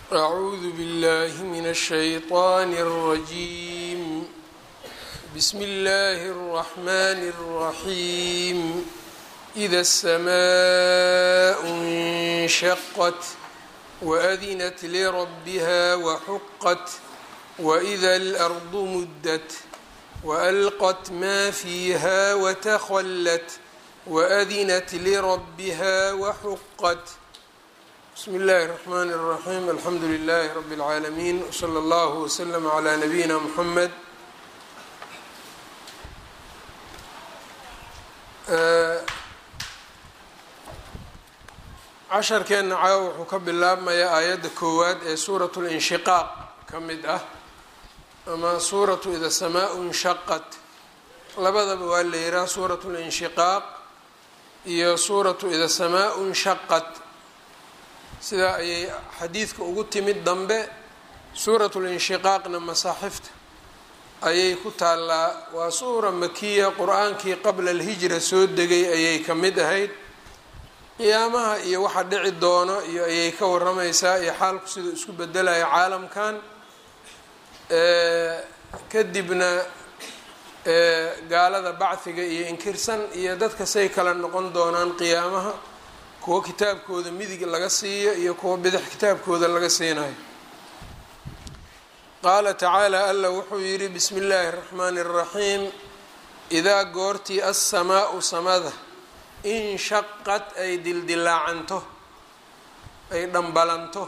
أعوذ بالله من الشيطان الرجيم بسم الله الرحمن الرحيم إذا السماء انشقت وأذنت لربها وحقت وإذا الأرض مدت وألقت ما فيها وتخلت وأذنت لربها وحقت بسم الله الرحمن الرحيم الحمد لله رب العالمين وصلى الله وسلم على نبينا محمد casharkeenna caawa wuxuu ka bilaabmayaa aayadda koowaad ee suuratu linshiqaaq ka mid ah ama suuratu ida samaau inshaqat labadaba waa la yihaha suuratu linshiqaaq iyo suuratu ida samaau inshaqat sidaa ayay xadiidka ugu timid dambe suuratu linshiqaaqna masaaxifta ayay ku taallaa waa suura makiya qur-aankii qabla alhijra soo degay ayay ka mid ahayd qiyaamaha iyo waxa dhici doono iyo ayay ka waramaysaa iyo xaalku siduu isku bedelayo caalamkan kadibna gaalada bacdiga iyo inkirsan iyo dadka say kala noqon doonaan qiyaamaha kuwo kitaabkooda midig laga siiyo iyo kuwo bidix kitaabkooda laga siinayo qaala tacaala alla wuxuu yidhi bismi illaahi اraxmaani اraxiim idaa goortii assamaau samada inshaqad ay dildilaacanto ay dhambalanto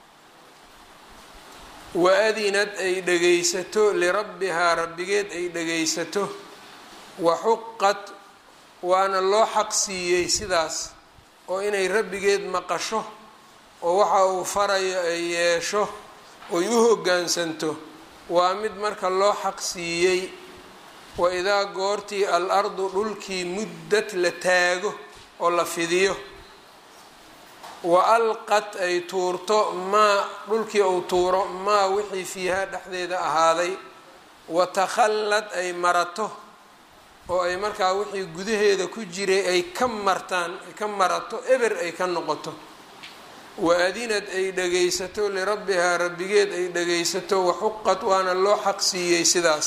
wa adinad ay dhagaysato lirabbihaa rabbigeed ay dhagaysato wa xuqad waana loo xaq siiyey sidaas oo inay rabbigeed maqasho oo waxa uu farayo ay yeesho oy u hoggaansanto waa mid marka loo xaq siiyey wa idaa goortii al ardu dhulkii muddad la taago oo la fidiyo wa alqad ay tuurto maa dhulkii uu tuuro maa wixii fiihaa dhexdeeda ahaaday wa takhallad ay marato oo ay markaa wixii gudaheeda ku jiray ay ka martaan ay ka marato eber ay ka noqoto wa adinad ay dhagaysato lirabbihaa rabbigeed ay dhagaysato waxuqad waana loo xaq siiyey sidaas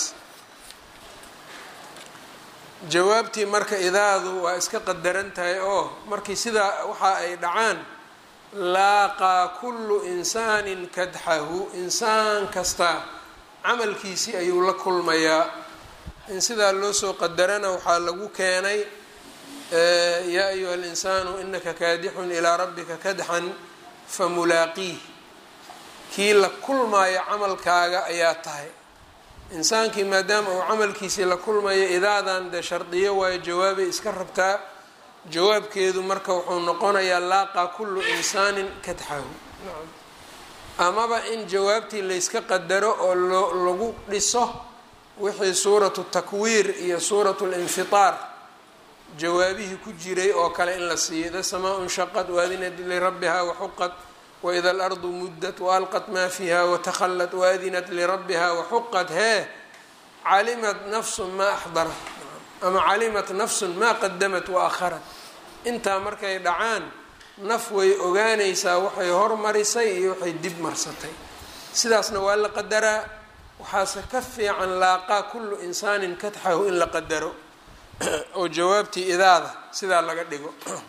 jawaabtii marka idaadu waa iska qadaran tahay oo markii sidaa waxa ay dhacaan laaqaa kullu insaanin kadxahu insaan kasta camalkiisii ayuu la kulmayaa in sidaa loo soo qadarana waxaa lagu keenay yaa ayuha alinsaanu inaka kaadixun ilaa rabbika kadxan famulaaqiih kii la kulmaayo camalkaaga ayaa tahay insaankii maadaama uu camalkiisii la kulmayo idaadan dee shardiyo waayo jawaabay iska rabtaa jawaabkeedu marka wuxuu noqonayaa laaqaa kullu insaanin kadxahu amaba in jawaabtii layska qadaro oo loo lagu dhiso wixii suuratu takwiir iyo suuratu linfitaar jawaabihii ku jiray oo kale in la siiyo ida samaa nshaqad waadinat lirabbiha waxuqad waida alardu muddat waalqat maa fiiha watakhallat waadinat lirabbiha waxuqad hee calimat nafsun maa axdarat ama calimat nafsun maa qadamat waakharat intaa markay dhacaan naf way ogaanaysaa waxay hormarisay iyo waxay dib marsatay sidaasna waa la qadaraa waxaase ka fiican laaqaa kullu insaanin kadxahu in la qadaro oo jawaabtii idaada sidaa laga dhigo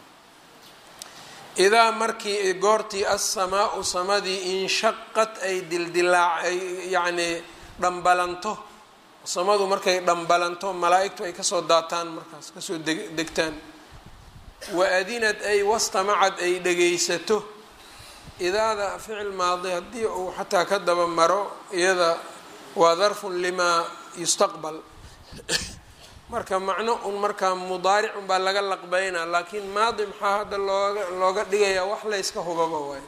idaa markii goortii assamaau samadii inshaqad ay dildilaac ay yacnii dhambalanto samadu markay dhambalanto malaa-igtu ay kasoo daataan markaas kasoo degtaan wa adinad ay wastamacad ay dhagaysato idaada ficil maadi haddii uu xataa ka daba maro iyada waa darfun limaa yustaqbal marka macno un markaa mudaaric unbaa laga laqbeynaa laakiin maadi maxaa hadda looga looga dhigayaa wax layska hubaba waay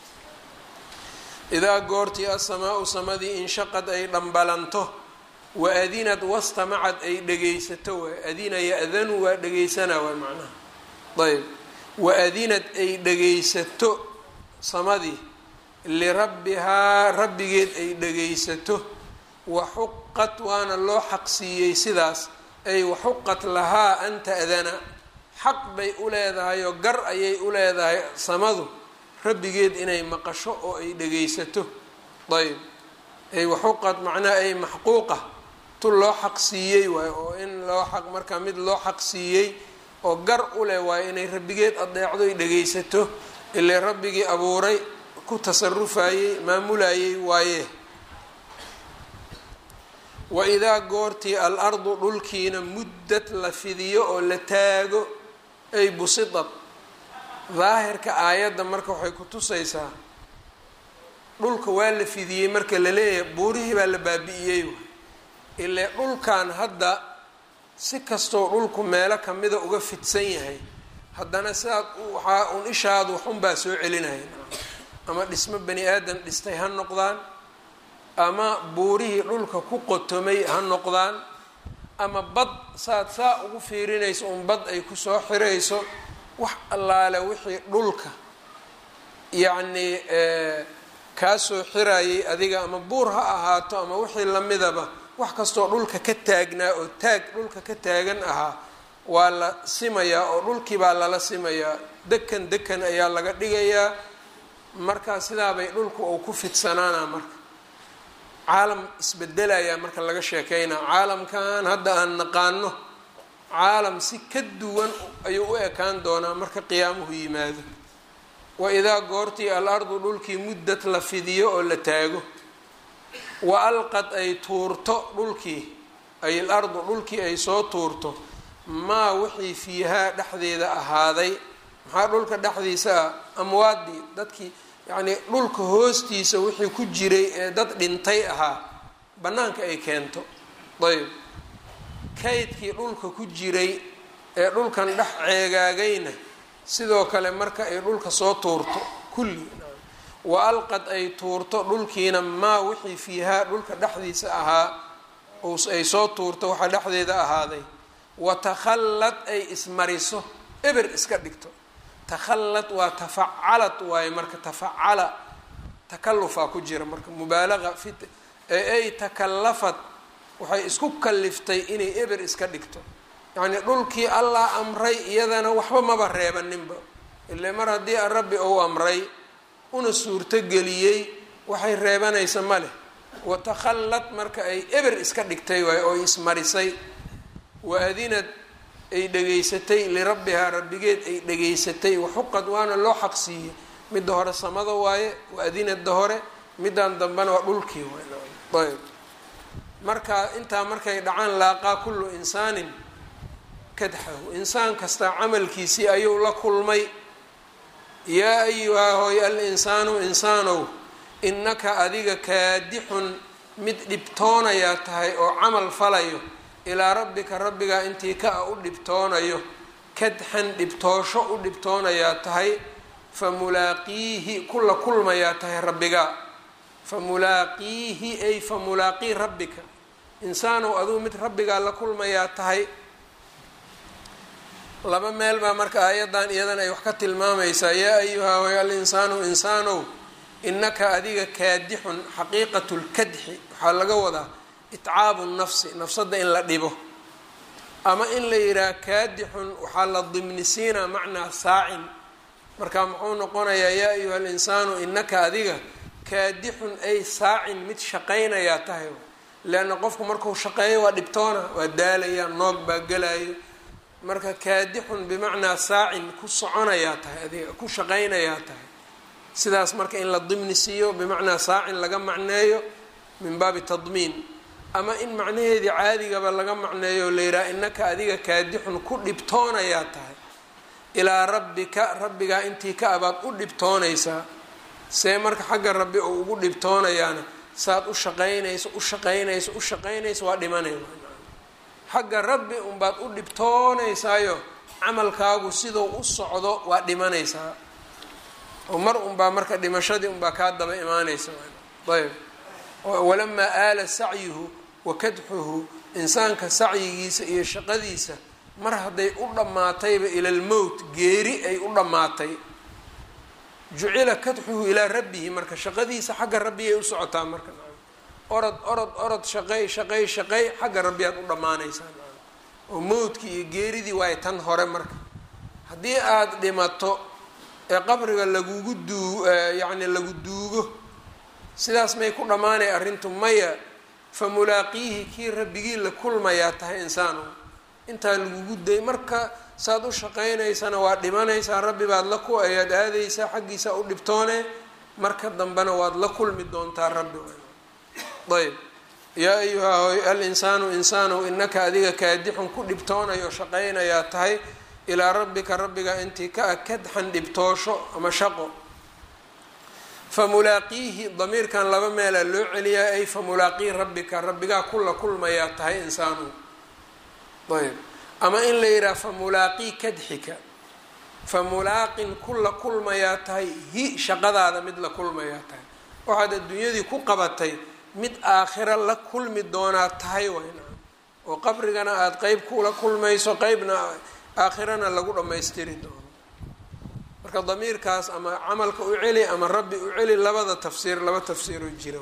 idaa goortii assamaau samadii inshaqad ay dhambalanto wa adinad wastamacad ay dhagaysato waay adina ya-danu waa dhagaysanaa waay macnaha ayb wa adinad ay dhagaysato samadii lirabbihaa rabbigeed ay dhagaysato waxuqad waana loo xaqsiiyey sidaas ay waxuqat lahaa an ta'dana xaq bay u leedahay oo gar ayay u leedahay samadu rabbigeed inay maqasho oo ay dhegaysato ayb ay waxuqad macnaha ay maxquuqa tu loo xaq siiyey waayo oo in loo xaq markaa mid loo xaq siiyey oo gar u leh waayo inay rabbigeed adeecdo ay dhegaysato ilaa rabbigii abuuray ku tasarufayey maamulayey waaye waidaa goortii al ardu dhulkiina muddad la fidiyo oo la taago ay busidad daahirka aayadda marka waxay ku tusaysaa dhulka waa la fidiyey marka la leeyahay buurihii baa la baabi'iyey ilaa dhulkan hadda si kastoo dhulku meelo kamida uga fidsan yahay haddana sidaad waxaa un ishaadu waxunbaa soo celinaya ama dhismo bani aadan dhistay ha noqdaan ama buurihii dhulka ku qotomay ha noqdaan ama bad saad saa ugu fiirinayso un bad ay kusoo xirayso wax allaale wixii dhulka yacnii kaasoo xirayay adiga ama buur ha ahaato ama wixii lamidaba wax kastoo dhulka ka taagnaa oo taag dhulka ka taagan ahaa waa la simayaa oo dhulkii baa lala simayaa dekan dekan ayaa laga dhigayaa markaa sidaabay dhulku uu ku fidsanaana marka caalam isbedelayaa marka laga sheekeynaa caalamkan hadda aan naqaano caalam si ka duwan ayuu u ekaan doonaa marka qiyaamuhu yimaado wa idaa goortii al ardu dhulkii muddad la fidiyo oo la taago wa alqad ay tuurto dhulkii ay al ardu dhulkii ay soo tuurto maa wixii fiihaa dhexdeeda ahaaday maxaa dhulka dhexdiisa ah amwaadii dadkii yacnii dhulka hoostiisa wixii ku jiray ee dad dhintay ahaa bannaanka ay keento ayb kaydkii dhulka ku jiray ee dhulkan dhex ceegaagayna sidoo kale marka ay dhulka soo tuurto kulli wa alqad ay tuurto dhulkiina maa wixii fiihaa dhulka dhexdiisa ahaa ay soo tuurto waxaa dhexdeeda ahaaday wa takhallad ay ismariso eber iska dhigto takhallad waa tafacalad waaye marka tafacala takalufaa ku jira marka mubaalaqa fi ay takallafad waxay isku kaliftay inay eber iska dhigto yacnii dhulkii allah amray iyadana waxba maba reebaninba ile mar haddii rabbi uu amray una suurtogeliyey waxay reebanaysa ma leh wa takhallad marka ay eber iska dhigtay waay oo ismarisay wa adinad ay dhegaysatay lirabbihaa rabbigeed ay dhegaysatay waxuqad waana loo xaqsiiyey midda hore samada waaye wa adinada hore middan dambena waa dhulkii ayb marka intaa markay dhacaan laaqaa kullu insaanin kadxahu insaan kastaa camalkiisii ayuu la kulmay yaa ayuhaa hooy al insaanu insaanow innaka adiga kaadixun mid dhibtoonayaa tahay oo camal falayo ilaa rabbika rabbigaa intii ka a u dhibtoonayo kadxan dhibtoosho u dhibtoonayaa tahay fa mulaaqiihi kula kulmayaa tahay rabbigaa fa mulaaqiihi ay fa mulaaqii rabbika insaanow aduu mid rabbigaa la kulmayaa tahay laba meel baa marka aayaddan iyadana ay wax ka tilmaamaysaa yaa ayuhaa way al insaanu insaanow innaka adiga kaadixun xaqiiqatu lkadxi waxaa laga wadaa itcaabu nafsi nafsadda in la dhibo ama in la yidhaha kaadixun waxaa la dimnisiinaa macnaa saacin marka muxuu noqonayaa yaa ayuha alinsaanu innaka adiga kaadixun ay saacin mid shaqaynayaa tahay leanna qofku markuu shaqeeyo waa dhibtoona waa daalaya noog baa gelayo marka kaadixun bimacnaa saacin ku soconayaa tahay adiga ku shaqaynayaa tahay sidaas marka in la dimni siiyo bimacnaa saacin laga macneeyo min baabi tadmiin ama in macnaheedii caadigaba laga macneeyo la yidhaha innaka adiga kaadixun ku dhibtoonayaa tahay ilaa rabbika rabbigaa intii ka abaad u dhibtoonaysaa see marka xagga rabbi oo ugu dhibtoonayaana saad u shaqaynayso u shaqaynayso u shaqaynayso waa dhimanay xagga rabbi unbaad u dhibtoonaysaayo camalkaagu siduu u socdo waa dhimanaysaa oo mar unbaa marka dhimashadii unbaa kaa daba imaanaysa ayb walamaa aala sacyuhu wa kadxuhu insaanka sacyigiisa iyo shaqadiisa mar hadday u dhammaatayba ila lmowt geeri ay u dhammaatay jucila kadxuhu ilaa rabbihi marka shaqadiisa xagga rabbiyay u socotaa marka orod orod orod shaqey shaqey shaqey xagga rabbiyaad u dhammaanaysaa oo mowdkii iyo geeridii waayo tan hore marka haddii aada dhimato ee qabriga lagugu duu yacni lagu duugo sidaas may ku dhammaanay arrintu maya fa mulaaqiihi kii rabbigii la kulmayaa tahay insaano intaa lagugu day marka saad u shaqaynaysana waa dhimanaysaa rabbi baad la ku ayaad aadaysaa xaggiisa u dhibtoone marka dambena waad la kulmi doontaa rabbi ayb yaa ayuha alinsaanu insaanow inaka adiga kaadixun ku dhibtoonayo shaqaynayaa tahay ilaa rabbika rabbiga intii ka a kadxan dhibtoosho ama shaqo fa mulaaqiihi damiirkan laba meelaa loo celiyaa ay fa mulaaqii rabbika rabbigaa kula kulmayaa tahay insaanu ayb ama in la yidhaha fa mulaaqii kadxika fa mulaaqin kula kulmayaa tahay hi shaqadaada mid la kulmayaa tahay waxaad adduunyadii ku qabatay mid aakhira la kulmi doonaa tahay wayna oo qabrigana aada qeyb kula kulmayso qeybna aakhirana lagu dhammaystiri doono marka damiirkaas ama camalka u celi ama rabbi u celi labada tafsiir laba tafsiiroo jira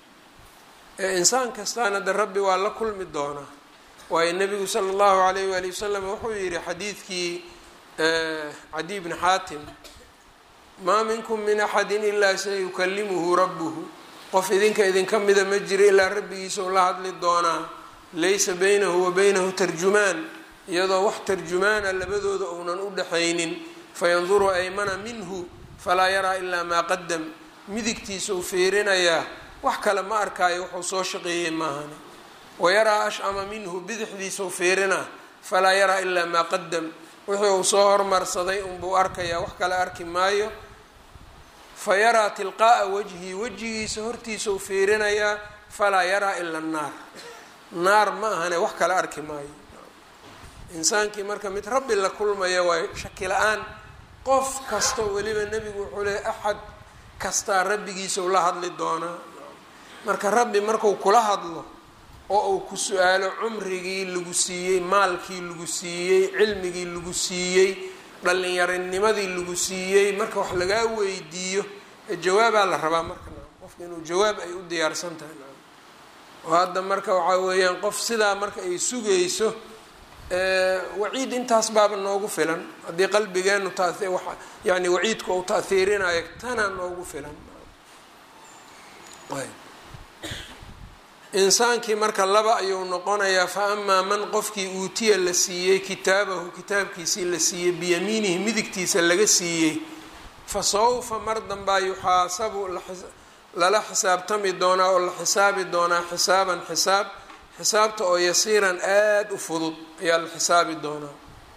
ee insaan kastaana de rabbi waa la kulmi doonaa waayo nabigu sala allahu alayh waali wasalam wuxuu yihi xadiidkii cadiy bni xaatim maa minkum min axadin ilaa sayukalimuhu rabbuhu qof idinka idinka mida ma jiro ilaa rabbigiisa u la hadli doonaa laysa baynahu wa baynahu tarjumaan iyadoo wax tarjumaana labadooda uunan u dhaxaynin fayanduru aymana minhu falaa yaraa ilaa maa qadam midigtiisa u fiirinayaa wax kale ma arkaayo wuxuu soo shaqeeyey maahani wayaraa ashama minhu bidixdiisa u fiirinaa falaa yaraa ilaa maa qadam wixii uu soo hormarsaday unbuu arkayaa wax kale arki maayo fa yaraa tilqaa'a wajhii wejigiisa hortiisa u fiirinayaa falaa yaraa ila annaar naar ma ahane wax kale arki maayo insaankii marka mid rabbi la kulmaya waayo shaki la-aan qof kasta weliba nebigu wuxuu leey axad kastaa rabbigiisa ula hadli doonaa marka rabbi marku kula hadlo oo uu ku su-aalo cumrigii lagu siiyey maalkii lagu siiyey cilmigii lagu siiyey dhallinyarinimadii lagu siiyey marka wax lagaa weydiiyo jawaabaa la rabaa marka qofka inuu jawaab ay u diyaarsan tahay oo hadda marka waxaa weeyaan qof sidaa marka ay sugayso waciid intaas baaba noogu filan haddii qalbigeenu ta yani waciidku uu taahiirinayo tanaa noogu filan insaankii marka laba ayuu noqonayaa fa amaa man qofkii uutiya la siiyey kitaabahu kitaabkiisii la siiyey biyamiinihi midigtiisa laga siiyey fa sawfa mar danbaa yuxaasabu lala xisaabtami doonaa oo la xisaabi doonaa xisaaban xisaab xisaabta oo yasiiran aada u fudud ayaa la xisaabi doonaa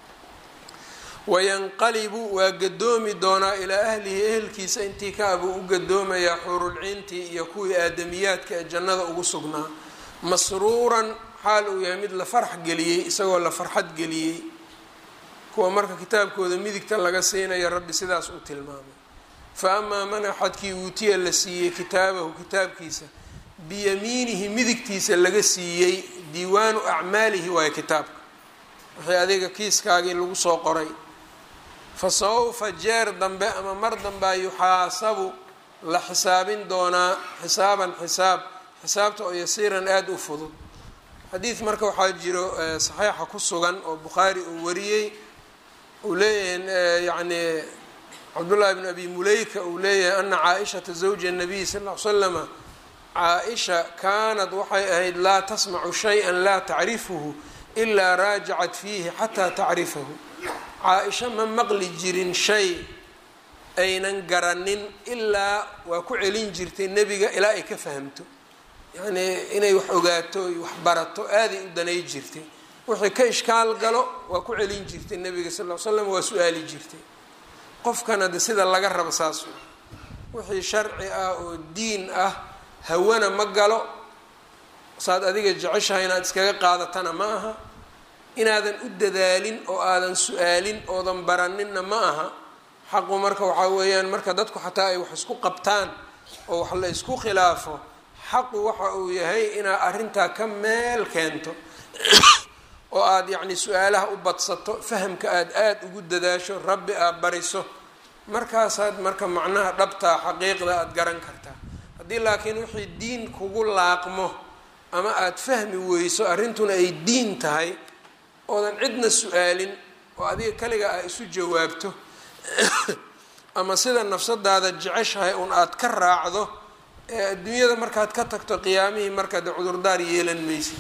wayanqalibu waa gadoomi doonaa ilaa ahlihi ehelkiisa intii ka abuu u gadoomayaa xurulciintii iyo kuwii aadamiyaadka ee jannada ugu sugnaa masruuran xaal uu yahay mid la farx geliyey isagoo la farxad geliyey kuwa marka kitaabkooda midigta laga siinaya rabbi sidaas uu tilmaamay fa amaa man axadkii uutiya la siiyey kitaabahu kitaabkiisa biyamiinihi midigtiisa laga siiyey diiwaanu acmaalihi waayo kitaabka wixii adiga kiiskaagii lagu soo qoray fa sawfa jeer dambe ama mar dambea yuxaasabu la xisaabin doonaa xisaaban xisaab xisaabta oo yasiiran aada u fudud xadiid marka waxaa jiro saxiixa ku sugan oo bukhaari uu wariyey uu leeyahay yacni cabdullaahi bn abi muleyka uu leeyahay ana caa-ishata zawja nabiy sal ll ly slama caa-isha kaanad waxay ahayd laa tasmacu shay-an laa tacrifuhu ilaa raajacat fiihi xataa tacrifahu caa-isha ma maqli jirin shay aynan garanin ilaa waa ku celin jirtay nebiga ilaa ay ka fahamto yacnii inay wax ogaato wax barato aaday u danay jirtay wixii ka ishkaal galo waa ku celin jirtay nebiga sal l slam waa su-aali jirtay qofkana de sida laga rabo saas wixii sharci ah oo diin ah hawana ma galo saad adiga jeceshahay inaad iskaga qaadatana ma aha inaadan u dadaalin oo aadan su-aalin oodan baraninna ma aha xaqu marka waxaa weeyaan marka dadku xataa ay wax isku qabtaan oo wax la isku khilaafo xaqu waxa uu yahay inaad arrintaa ka meel keento oo aada yacni su-aalaha u badsato fahamka aada aada ugu dadaasho rabbi aad bariso markaasaad marka macnaha dhabtaa xaqiiqda aada garan kartaa haddii laakiin wixii diin kugu laaqmo ama aada fahmi weyso arrintuna ay diin tahay oodan cidna su-aalin oo adiga kaliga ah isu jawaabto ama sida nafsadaada jeceshahay un aada ka raacdo ee adduunyada markaad ka tagto qiyaamihii markaad cudurdaar yeelan maysid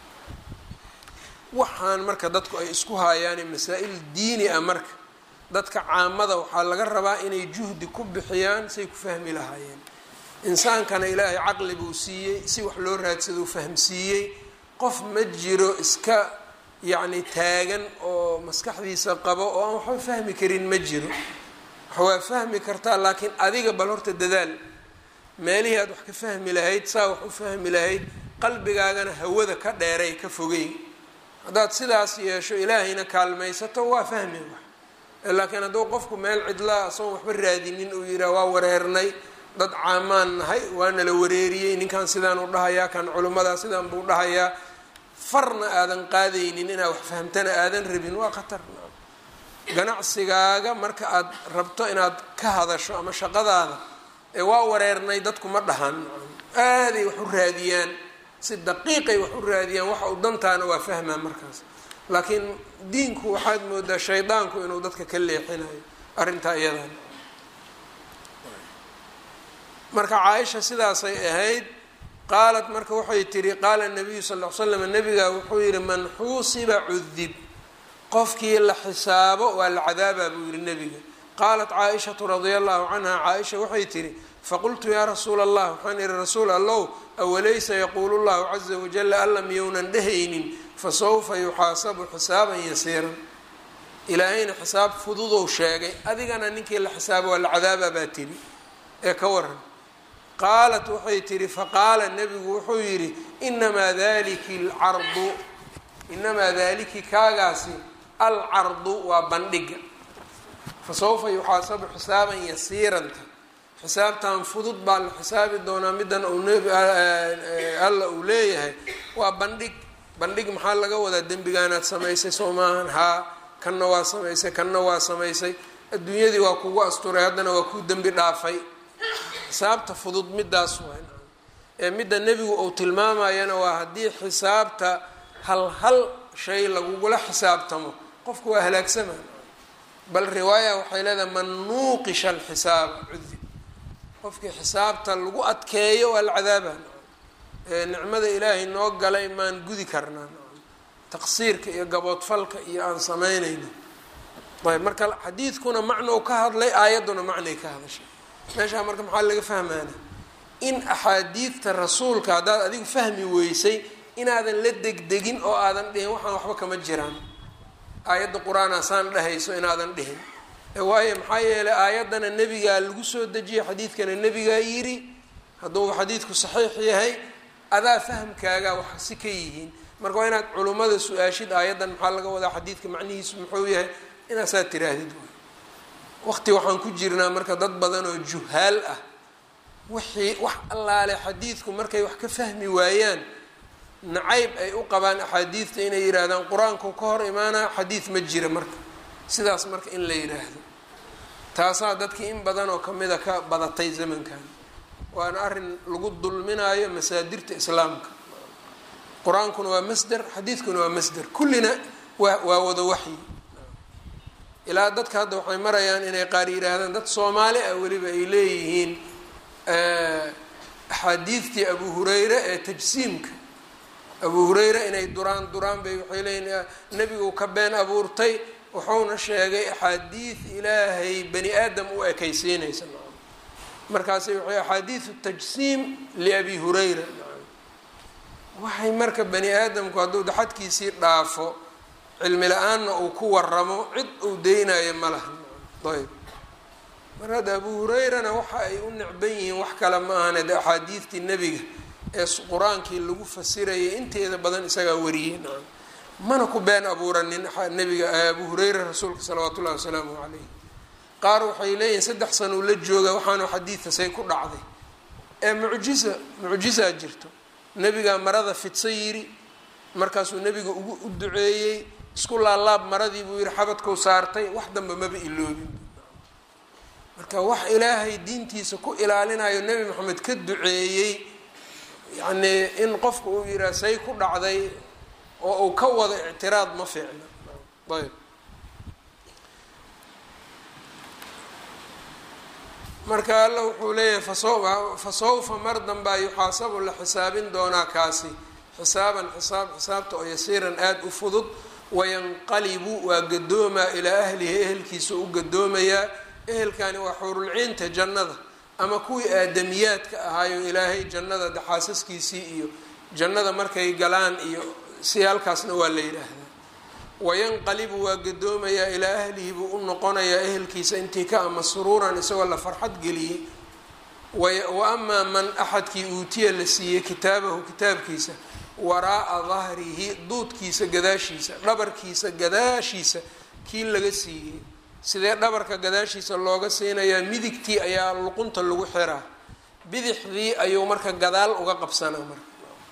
waxaan marka dadku ay isku haayaane masaa-il diini ah marka dadka caamada waxaa laga rabaa inay juhdi ku bixiyaan say ku fahmi lahaayeen insaankana ilaahay caqli buu siiyey si wax loo raadsado fahamsiiyey qof ma jiro iska yacni taagan oo maskaxdiisa qabo oo aan waxba fahmi karin ma jiro waa fahmi kartaa laakiin adiga bal horta dadaal meelihii aad wax ka fahmi lahayd saa wax u fahmi lahayd qalbigaagana hawada ka dheeray ka fogey haddaad sidaas yeesho ilaahayna kaalmaysato waa fahmi wax laakiin hadduu qofku meel cidlaa asagoon waxba raadinin uu yidhaha waa wareernay dad caamaan nahay waana la wareeriyey ninkan sidaan u dhahayaa kan culimmadaa sidaan buu dhahayaa farna aadan qaadaynin inaad wax fahamtana aadan rabin waa khatar ganacsigaaga marka aad rabto inaad ka hadasho ama shaqadaada ee waa wareernay dadku ma dhahan aaday wax u raadiyaan si daqiiqay wax u raadiyaan waxa u dantaana waa fahmaa markaas laakiin diinku waxaad moodaa shaydaanku inuu dadka ka leexinayo arrintaa iyadan marka caaisha sidaasay ahayd qaalat marka waxay tihi qaala nabiyu sal l slam nabigaa wuxuu yihi man xuusiba cudib qofkii la xisaabo waa la cadaabaa buu yihi nebiga qaalat caaishatu radia allahu canha caaisha waxay tihi faqultu yaa rasuula allah waxaan ihi rasuul allow awalaysa yaquulu llahu caza wajala alla miyounan dhehaynin fasawfa yuxaasabu xisaaban yasiiran ilaahayna xisaab fududou sheegay adigana ninkii la xisaabo waa la cadaabaa baa tiri ee ka waran qaalat waxay tihi faqaala nebigu wuxuu yidhi inamaa daliki alcardu inamaa daliki kaagaasi alcardu waa bandhiga fasawfa yuxaasabu xisaaban yasiiranta xisaabtan fudud baa la xisaabi doonaa middan uu alla uu leeyahay waa bandhig bandhig maxaa laga wadaa dembigaanaad samaysay soo maahan haa kanna waa samaysay kanna waa samaysay adduunyadii waa kugu asturay haddana waa kuu dembi dhaafay xisaabta fudud midaas waa ee midda nebigu uu tilmaamayana waa haddii xisaabta hal hal shay lagugula xisaabtamo qofku waa halaagsama bal riwaaya waxay leedahay man nuuqisha alxisaaba cudib qofkii xisaabta lagu adkeeyo waa la cadaaba ee nicmada ilaahay noo galay maan gudi karnaa taqsiirka iyo gaboodfalka iyo aan samaynayno ayb marka xadiidkuna macnou ka hadlay aayadduna macnay ka hadashay meeshaa marka maxaa laga fahmaana in axaadiidta rasuulka haddaad adigu fahmi weysay inaadan la degdegin oo aadan dhihin waxaan waxba kama jiraan aayadda qur-aanaa saan dhahayso inaadan dhihin waayo maxaa yeelay aayaddana nebigaa lagu soo dejiyay xadiidkana nebigaa yiri hadduu xadiidku saxiix yahay adaa fahamkaagaa wax si ka yihiin marka waa inaad culummada su-aashid aayaddan maxaa laga wadaa xadiidka macnihiisu muxuu yahay inaasaad tiraahdid waqti waxaan ku jirnaa marka dad badan oo juhaal ah wixii wax allaale xadiidku markay wax ka fahmi waayaan nacayb ay u qabaan axaadiidta inay yidhaahdaan qur-aanku ka hor imaanaa xadiid ma jira marka sidaas marka in la yidhaahdo taasaa dadkii in badan oo kamida ka badatay zamankan waana arrin lagu dulminaayo masaadirta islaamka qur-aankuna waa masder xadiidkuna waa masder kullina waa waa wada waxyi ilaa dadka hadda waxay marayaan inay qaar yidhaahdaan dad soomaali ah weliba ay leeyihiin axaadiidtii abu hureyre ee tajsiimka abu hureyre inay duraan duraan bay waxay leeyihin nebigu ka been abuurtay wuxuuna sheegay axaadiid ilaahay bani aadam u ekaysiinaysa markaasi waxay axaadiidu tajsiim liabi hureyra waxay marka bani aadamku hadduu daxadkiisii dhaafo cilmi la-aanna uu ku waramo cid uu deynayo ma laha ayb mar hadda abu hureyrana waxa ay u necban yihiin wax kale ma ahane de axaadiidtii nebiga ee qur-aankii lagu fasirayay inteeda badan isagaa wariyey nacam mana ku been abuuranin nebiga abu hureyra rasuulka salawaatu ullahi wasalaamu calayh qaar waxay leeyihiin saddex sana uu la jooga waxaanu xadiidka say ku dhacday ee mucjiza mucjizaa jirto nebigaa marada fidsa yiri markaasuu nebiga ugu u duceeyey isku laalaab maradii buu yihi xabadkau saartay wax danba maba iloobin marka wax ilaahay diintiisa ku ilaalinayo nebi maxamed ka duceeyey yacnii in qofka uu yidhaha say ku dhacday oo uu ka wado ictiraad ma fiicna ayb marka alla wuxuu leeyahay fa sawfa mar danbaa yuxaasabu la xisaabin doonaa kaasi xisaaban xisaab xisaabta oo yasiiran aada u fudud wayanqalibu waa gadoomaa ilaa ahlihi ehelkiisa u gadoomayaa ehelkani waa xuurulciinta jannada ama kuwii aadamiyaadka ahaayo ilaahay jannada daxaasaskiisii iyo jannada markay galaan iyo si halkaasna waa la yidhaahdaa wayanqalibu waa gadoomayaa ilaa ahlihi buu u noqonayaa ehelkiisa intii ka ama suruuran isagoo la farxad geliyey wa amaa man axadkii uutiya la siiyey kitaabahu kitaabkiisa waraa'a dahrihi duudkiisa gadaashiisa dhabarkiisa gadaashiisa kii laga siiyey sidee dhabarka gadaashiisa looga siinayaa midigtii ayaa luqunta lagu xiraa bidixdii ayuu marka gadaal uga qabsanaa marka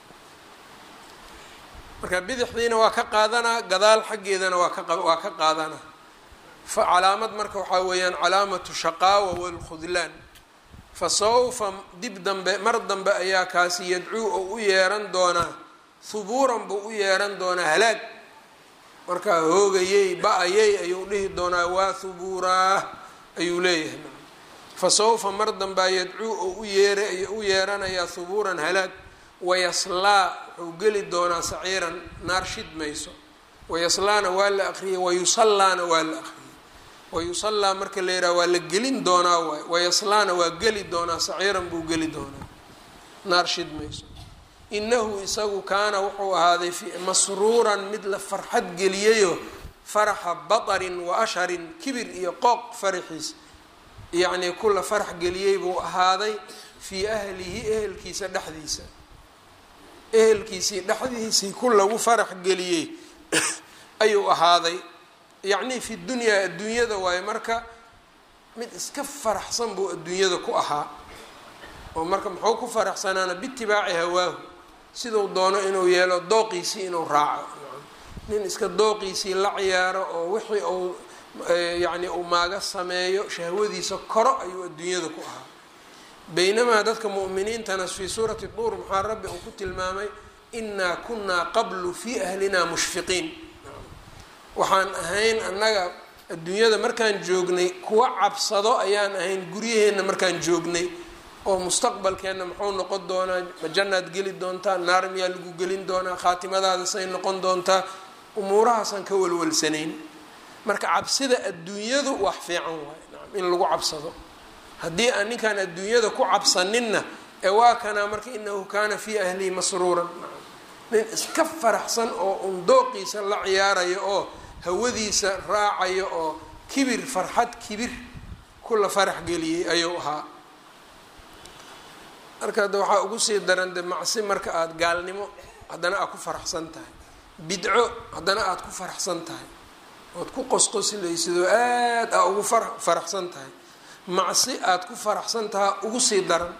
marka bidixdiina waa ka qaadanaa gadaal xaggeedana waa ka waa ka qaadanaa fa calaamad marka waxaa weeyaan calaamatu shaqaawa walkhudlaan fa sawfa dib dambe mar dambe ayaa kaasi yadcuu oo u yeeran doonaa hubuuran buu u yeeran doonaa halaag markaa hoogayey ba-ayey ayuu dhihi doonaa waa hubuuraah ayuu leeyahay fa sawfa mar dambaa yadcuu oo u yeer u yeeranayaa hubuuran halaag wayaslaa wuxuu geli doonaa saciiran naar shid mayso wayaslaana waa la aqriyay wayusallaana waa la aqriyay wayusallaa marka la yidhaha waa la gelin doonaa waay wayaslaana waa geli doonaa saciiran buu geli doonaa naar shid mayso inahu isagu kaana wuxuu ahaaday masruuran mid la farxad geliyayo faraxa batarin wa asharin kibir iyo qooq faraxiis yacnii kula farax geliyey buu ahaaday fii ahlihi ehelkiisa dhexdiisa ehelkiisii dhexdiisii ku lagu farax geliyey ayuu ahaaday yacnii fi dunyaa adduunyada waayo marka mid iska faraxsan buu adduunyada ku ahaa oo marka muxuu ku faraxsanaana biitibaaci hawaahu siduu doono inuu yeelo dooqiisii inuu raaco nin iska dooqiisii la ciyaaro oo wixii uu yacni uu maaga sameeyo shahwadiisa koro ayuu adduunyada ku ahaa baynamaa dadka mu'miniintana fii suurati duur maxaa rabbi uu ku tilmaamay inaa kunaa qablu fii ahlina mushfiqiin waxaan ahayn annaga adduunyada markaan joognay kuwa cabsado ayaan ahayn guryaheenna markaan joognay oo mustaqbalkeenna muxuu noqon doonaa ma jannaad geli doontaa naar miyaa lagu gelin doonaa khaatimadaada say noqon doontaa umuurahaasaan ka walwalsanayn marka cabsida adduunyadu wax fiican waaye nacam in lagu cabsado haddii aan ninkaan adduunyada ku cabsaninna ee waa kanaa marka inahu kaana fii ahlihi masruuran nin iska faraxsan oo un dooqiisa la ciyaarayo oo hawadiisa raacayo oo kibir farxad kibir kula farax geliyey ayuu ahaa marka hadda waxaa ugu sii daran de macsi marka aada gaalnimo haddana aad ku faraxsan tahay bidco haddana aada ku faraxsan tahay ood ku qosqoslaysid oo aada aa ugu far faraxsan tahay macsi aada ku faraxsan tahaa ugu sii daran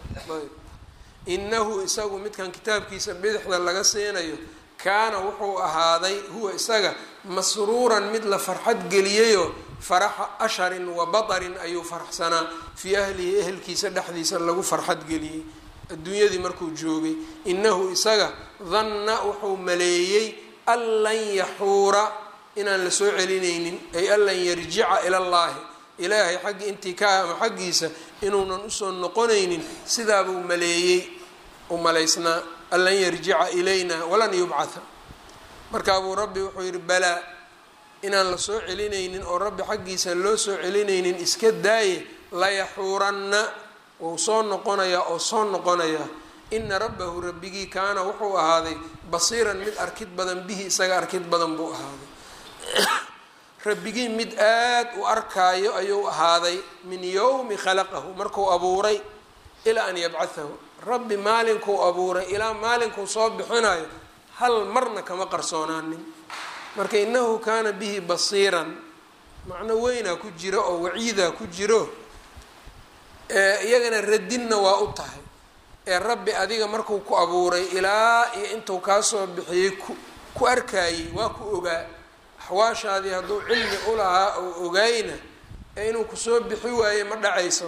inahu isagu midkan kitaabkiisa bidixda laga siinayo kaana wuxuu ahaaday huwa isaga masruuran mid la farxad geliyayo faraxa asharin wa batarin ayuu faraxsanaa fii ahlihi ehelkiisa dhexdiisa lagu farxad geliyey adduunyadii markuu joogay inahu isaga danna wuxuu maleeyey an lan yaxuura inaan la soo celinaynin ay an lan yarjica ila llaahi ilaahay xaggi intii ka ama xaggiisa inuunan usoo noqonaynin sidaabuu maleeyey u malaysnaa an lan yarjica ilayna walan yubcatha markaabuu rabbi wuxuu yihi balaa inaan la soo celinaynin oo rabbi xaggiisa loo soo celinaynin iska daaye layaxuuranna wuu soo noqonayaa oo soo noqonayaa ina rabbahu rabbigii kaana wuxuu ahaaday basiiran mid arkid badan bihi isaga arkid badan buu ahaaday rabbigii mid aada u arkaayo ayuu ahaaday min yowmi khalaqahu markuu abuuray ilaa an yabcathahu rabbi maalinkuu abuuray ilaa maalinkuu soo bixinayo hal marna kama qarsoonaanin marka inahu kaana bihi basiiran macno weynaa ku jiro oo waciidaa ku jiro iyagana radinna waa u tahay ee rabbi adiga markuu ku abuuray ilaa iyo intuu kaasoo bixiyey ku ku arkaayey waa ku ogaa axwaashaadii hadduu cilmi ulahaa oo ogaayna ee inuu kusoo bixi waaye ma dhacayso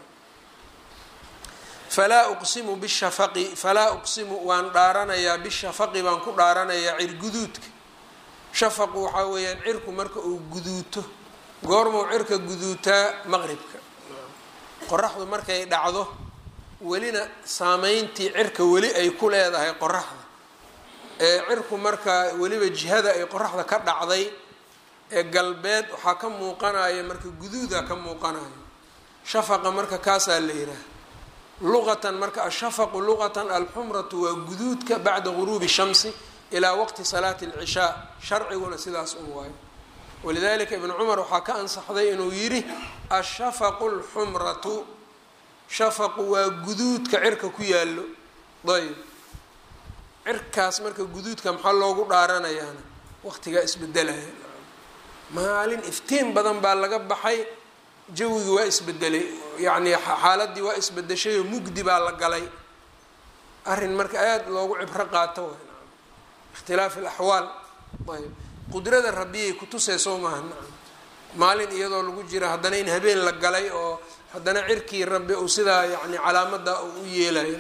falaa uqsimu bishafaqi falaa uqsimu waan dhaaranayaa bishafaqi baan ku dhaaranayaa cirguduudka shafaqu waxaa weeyaan cirku marka uu guduuto goormuu cirka guduutaa maqribka qoraxdu markay dhacdo welina saameyntii cirka weli ay ku leedahay qoraxda ee cirku markaa weliba jihada ay qoraxda ka dhacday ee galbeed waxaa ka muuqanaya marka guduuda ka muuqanayo shafaqa marka kaasaa la yidhaah luqatan marka ashafaqu luqatan alxumratu waa guduudka bacda guruubi shamsi ilaa waqti salaati alcishaa sharciguna sidaas un waayo walidalika ibnu cumar waxaa ka ansaxday inuu yidhi ashafaqu lxumratu shafaqu waa guduudka cirka ku yaallo ayb cirkaas marka guduudka maxaa loogu dhaaranayaana waqtigaa isbedelaya maalin iftiin badan baa laga baxay jawigii waa isbedelay yacni xaaladii waa isbedeshay oo mugdi baa la galay arrin marka aada loogu cibro qaato way ikhtilaaf alaxwaal ayb qudrada rabbiyay kutusee soo maaha nacam maalin iyadoo lagu jira haddana in habeen la galay oo haddana cirkii rabbi uu sidaa yani calaamada uu u yeelayo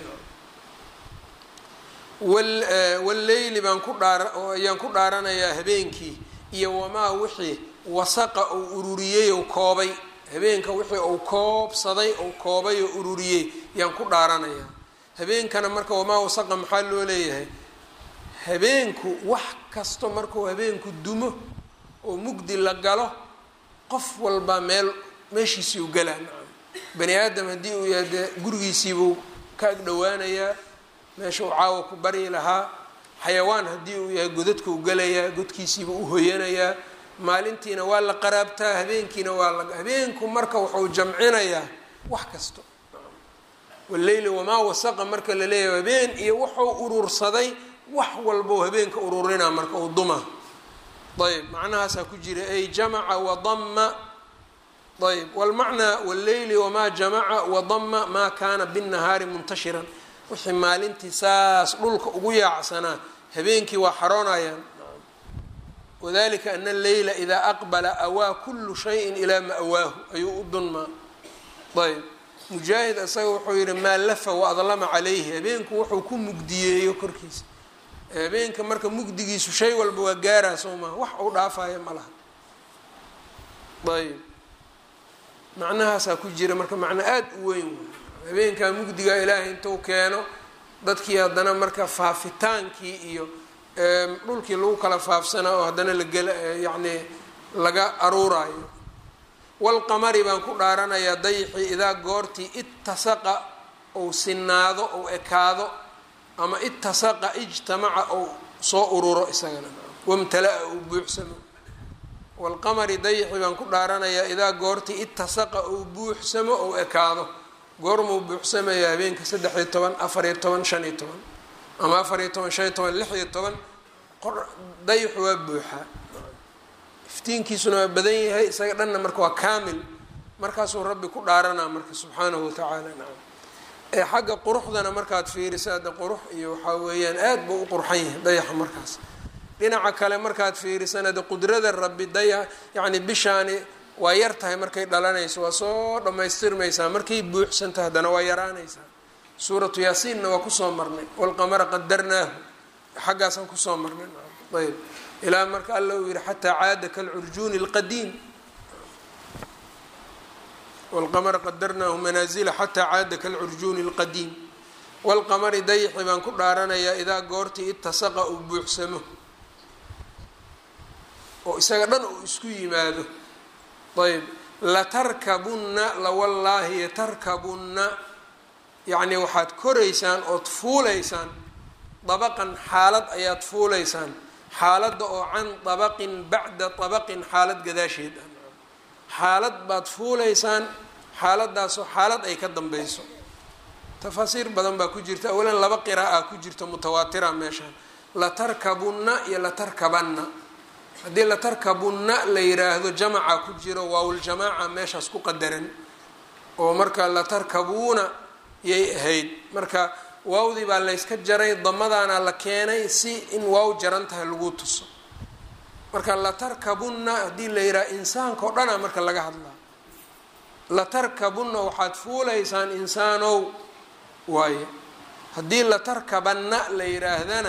walleyli baan ku dhaara ayaan ku dhaaranayaa habeenkii iyo wamaa wixii wasaqa uu ururiyey ou koobay habeenka wixii uu koobsaday ou koobay oo ururiyey yaan ku dhaaranayaa habeenkana marka wamaa wasaqa maxaa loo leeyahay habeenku wax kasto markuu habeenku dumo oo mugdi la galo qof walba meel meeshiisii u galaa nacam bani aadam haddii uu yahay dee gurigiisiibuu ka ag dhowaanayaa meesha uu caawa ku baryi lahaa xayawaan haddii uu yahay godadka u galayaa godkiisiiba u hoyanayaa maalintiina waa la qaraabtaa habeenkiina waa la habeenku marka wuxuu jamcinayaa wax kasto waleyli wamaa wasaqa marka la leeyahay habeen iyo wuxuu urursaday wax walbou habeenka ururinaa marka uu duma ayb macnahaasaa ku jira ay jamaca wadama ayb walmacnaa walleyli wamaa jamaca wadama maa kaana binnahaari muntashiran wixii maalintii saas dhulka ugu yaacsanaa habeenkii waa xaroonayaan wadalika ana alleyla idaa aqbala awaa kullu shayin ilaa ma'waahu ayuu u dunmaa ayb mujaahid isaga wuxuu yihi maa lafa waadlama calayhi habeenku wuxuu ku mugdiyeeyo korkiisa habeenka marka mugdigiisu shay walba waa gaaraa soo maha wax uu dhaafaya ma laha ayb macnahaasaa ku jira marka macno aada u weyn wey habeenkaa mugdigaa ilaahay intuu keeno dadkii haddana marka faafitaankii iyo dhulkii lagu kala faafsanaa oo haddana lagela yacni laga aruuraayo walqamari baan ku dhaaranayaa dayixii idaa goortii ittasaqa ou sinaado ou ekaado ama ittasaqa ijtamaca ou soo ururo isagana wamtala-a ou buuxsamo walqamari dayixii baan ku dhaaranayaa idaa goortii ittasaqa ou buuxsamo ou ekaado goormuu buuxsamaya habeenka saddex iyo toban afariyo toban shan iyo toban ama afariyo toban shan iyo toban lix iyo toban dayixu waa buuxaa iftiinkiisuna waa badan yahay isaga dhanna marka waa kaamil markaasuu rabbi ku dhaaranaa marka subxaanahu watacaala nacam ee xagga quruxdana markaad fiiriso hadda qurux iyo waxaa weeyaan aada buu u qurxan yahay dayaxa markaas dhinaca kale markaad fiirisana de qudrada rabbi daya yacni bishaani waa yar tahay markay dhalanayso waa soo dhammaystirmaysaa markay buuxsanta haddana waa yaraanaysaa suuratu yaasiinna waa kusoo marnay walqamara qadarnaahu xaggaasaan kusoo marnay ayb ilaa marka alla uu yihi xataa caada kalcurjuuni اlqadiim walqamara qadarnaahu manaazila xataa caada kalcurjuuni اlqadiim walqamari dayixi baan ku dhaaranayaa idaa goortii itasaqa uu buuxsamo oo isaga dhan uu isku yimaado ayb latarkabunna lawallaahi yatarkabunna yacnii waxaad koraysaan ood fuulaysaan dabaqan xaalad ayaad fuulaysaan xaaladda oo can dabaqin bacda dabaqin xaalad gadaasheed ah xaalad baad fuulaysaan xaaladdaasoo xaalad ay ka dambeyso tafaasiir badan baa ku jirta awalan laba qiraa'a ku jirta mutawaatira meeshaan latarkabunna iyo latarkabanna haddii latarkabunna la yiraahdo jamaca ku jiro waawuljamaaca meeshaas ku qadaran oo marka latarkabuuna yay ahayd marka waawdii baa layska jaray damadaana la keenay si in waaw jaran tahay lagu tuso marka latarkabunna haddii la yidhaha insaanka o dhana marka laga hadlaa latarkabunna waxaad fuulaysaan insaanow waaye haddii latarkabanna la yidhaahdana